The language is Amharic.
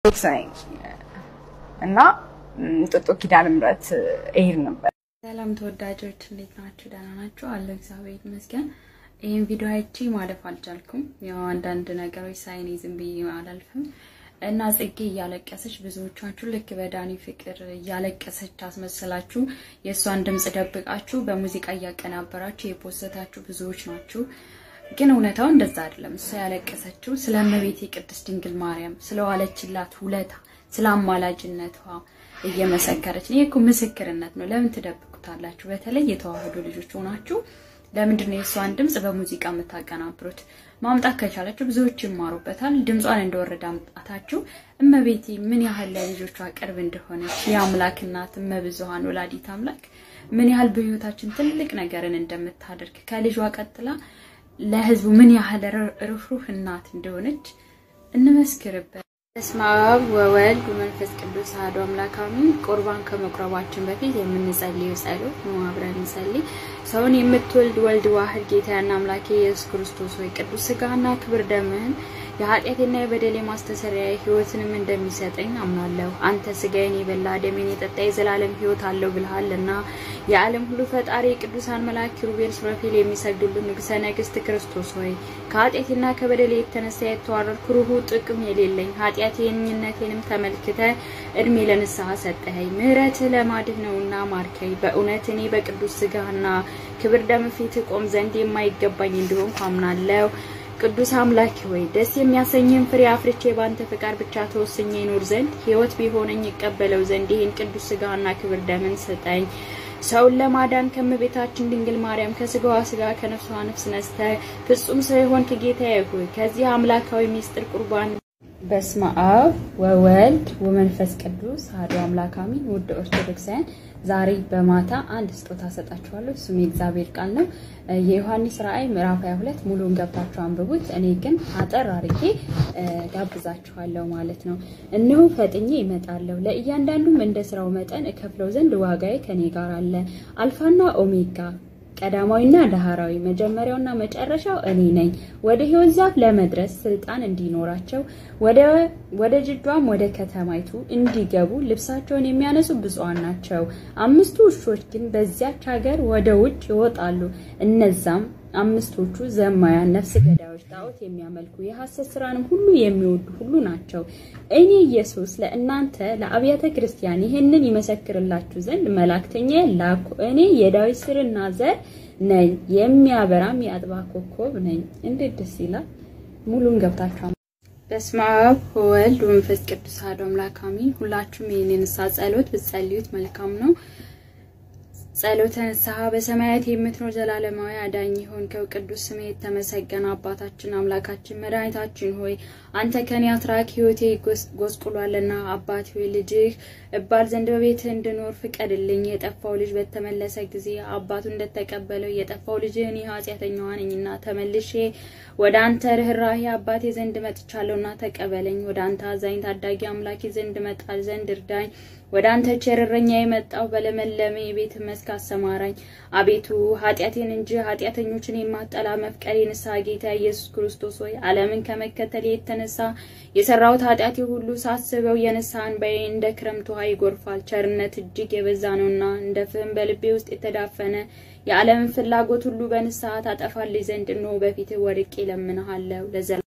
ሴክስ ነኝ እና እንጦጦ ኪዳነ ምሕረት እሄድ ነበር። ሰላም ተወዳጆች እንዴት ናችሁ? ደህና ናችሁ? አለሁ እግዚአብሔር ይመስገን። ይህን ቪዲዮ አይቼ ማለፍ አልቻልኩም። ያው አንዳንድ ነገሮች ሳይኔ ዝም ብዬ አላልፍም እና ጽጌ እያለቀሰች ብዙዎቻችሁ ልክ በዳኒ ፍቅር እያለቀሰች አስመሰላችሁ የእሷን ድምፅ ደብቃችሁ በሙዚቃ እያቀናበራችሁ የፖሰታችሁ ብዙዎች ናችሁ። ግን እውነታው እንደዛ አይደለም። እሷ ያለቀሰችው ስለ እመቤቴ ቅድስት ድንግል ማርያም ስለዋለችላት ውለታ፣ ስለ አማላጅነቷ እየመሰከረች ነው። ይህ እኮ ምስክርነት ነው። ለምን ትደብቁታላችሁ? በተለይ የተዋህዶ ልጆች ሆናችሁ ለምንድን ነው የእሷን ድምፅ በሙዚቃ የምታቀናብሩት? ማምጣት ከቻላችሁ ብዙዎች ይማሩበታል። ድምጿን እንደወረደ አምጣታችሁ እመቤቴ ምን ያህል ለልጆቿ ቅርብ እንደሆነች የአምላክ እናት እመብዙሃን ወላዲት አምላክ ምን ያህል በሕይወታችን ትልቅ ነገርን እንደምታደርግ ከልጇ ቀጥላ ለሕዝቡ ምን ያህል ርኅሩህ እናት እንደሆነች እንመስክርበት። በስመ አብ ወወልድ ወመንፈስ ቅዱስ አሐዱ አምላክ አሜን። ቁርባን ከመቁረባችን በፊት የምንጸልየው ጸሎት ነው። አብረን እንጸልይ። ሰውን የምትወልድ ወልድ ዋህድ ጌታና አምላኬ ኢየሱስ ክርስቶስ ሆይ ቅዱስ ሥጋና ክብር ደምህን የኃጢአቴና የበደሌ ማስተሰሪያ ሕይወትንም እንደሚሰጠኝ አምናለሁ። አንተ ሥጋዬን የበላ ደሜን የጠጣ የዘላለም ሕይወት አለው ብልሃልና የዓለም ሁሉ ፈጣሪ የቅዱሳን መልአክ ኪሩቤል፣ ሱራፌል የሚሰግዱልህ ንጉሠ ነገሥት ክርስቶስ ሆይ ከኃጢአቴና ከበደሌ የተነሳ የተዋረድኩ ርሁ ጥቅም የሌለኝ ኃጢአቴንነቴንም ተመልክተ እድሜ ለንስሐ ሰጠኸኝ። ምሕረትህ ለማድህ ነውና ማርከኝ። በእውነት እኔ በቅዱስ ሥጋና ክብር ደም ፊት ቆም ዘንድ የማይገባኝ እንደሆንኩ አምናለሁ። ቅዱስ አምላክ ሆይ ደስ የሚያሰኝን ፍሬ አፍርቼ ባንተ ፈቃድ ብቻ ተወስኜ ይኖር ዘንድ ሕይወት ቢሆነኝ ይቀበለው ዘንድ ይህን ቅዱስ ሥጋና ክብር ደምን ስጠኝ። ሰውን ለማዳን ከእመቤታችን ድንግል ማርያም ከስጋዋ ስጋ ከነፍሷ ነፍስ ነስተ ፍጹም ሰው የሆንክ ጌታዬ ሆይ ከዚህ አምላካዊ ሚስጥር ቁርባን በስመ አብ ወወልድ ወመንፈስ ቅዱስ አሐዱ አምላክ አሜን። ውድ ኦርቶዶክሳውያን ዛሬ በማታ አንድ ስጦታ ሰጣችኋለሁ። እሱም የእግዚአብሔር ቃል ነው። የዮሐንስ ራእይ ምዕራፍ 22 ሙሉን ገብታችሁ አንብቡት። እኔ ግን አጠር አርጌ ጋብዛችኋለሁ ማለት ነው። እነሆ ፈጥኜ እመጣለሁ፣ ለእያንዳንዱም እንደ ስራው መጠን እከፍለው ዘንድ ዋጋዬ ከኔ ጋር አለ። አልፋና ኦሜጋ ቀዳማዊና ዳህራዊ መጀመሪያውና መጨረሻው እኔ ነኝ። ወደ ሕይወት ዛፍ ለመድረስ ስልጣን እንዲኖራቸው ወደ ጅዷም ወደ ከተማይቱ እንዲገቡ ልብሳቸውን የሚያነሱ ብፁዓን ናቸው። አምስቱ ውሾች ግን በዚያች ሀገር ወደ ውጭ ይወጣሉ። እነዛም አምስቶቹ ዘማያን፣ ነፍስ ገዳዮች፣ ጣዖት የሚያመልኩ የሐሰት ስራንም ሁሉ የሚወዱ ሁሉ ናቸው። እኔ ኢየሱስ ለእናንተ ለአብያተ ክርስቲያን ይህንን ይመሰክርላችሁ ዘንድ መላእክተኛ ላኩ። እኔ የዳዊት ስርና ዘር ነኝ፣ የሚያበራም የአጥባ ኮከብ ነኝ። እንዴት ደስ ይላል! ሙሉን ገብታችሁ በስመ አብ ወወልድ ወመንፈስ ቅዱስ አሐዱ አምላክ አሜን። ሁላችሁም ይህን የንስሐ ጸሎት ብትጸልዩት መልካም ነው። ጸሎተ ንስሐ በሰማያት የምትኖር ዘላለማዊ አዳኝ የሆንከው ቅዱስ ስምህ የተመሰገነ አባታችን አምላካችን መድኃኒታችን ሆይ አንተ ከኔ አትራቅ ሕይወቴ ጎስቁሏልና አባት ሆይ ልጅህ እባል ዘንድ በቤትህ እንድኖር ፍቀድልኝ። የጠፋው ልጅ በተመለሰ ጊዜ አባቱ እንደተቀበለው የጠፋው ልጅ እኔ ኃጢአተኛዋ ነኝና ተመልሼ ወደ አንተ ርኅራሄ አባቴ ዘንድ መጥቻለሁና ተቀበለኝ። ወደ አንተ አዛኝ ታዳጊ አምላኬ ዘንድ መጣል ዘንድ እርዳኝ። ወደ አንተ ቸር እረኛ የመጣው በለመለመ የቤት መስክ አሰማራኝ። አቤቱ ኃጢአቴን እንጂ ኃጢአተኞችን የማጠላ መፍቀሬ ንስሐ ጌታ ኢየሱስ ክርስቶስ ሆይ ዓለምን ከመከተል የተነሳ የሰራሁት ኃጢአቴ ሁሉ ሳስበው የንስሐ እንባዬ እንደ ክረምት ውሃ ይጎርፋል። ቸርነት እጅግ የበዛ ነውና እንደ ፍህም በልቤ ውስጥ የተዳፈነ የዓለምን ፍላጎት ሁሉ በንስሐ ታጠፋልኝ ዘንድ እነሆ በፊትህ ወድቄ እለምንሃለሁ ለዘላ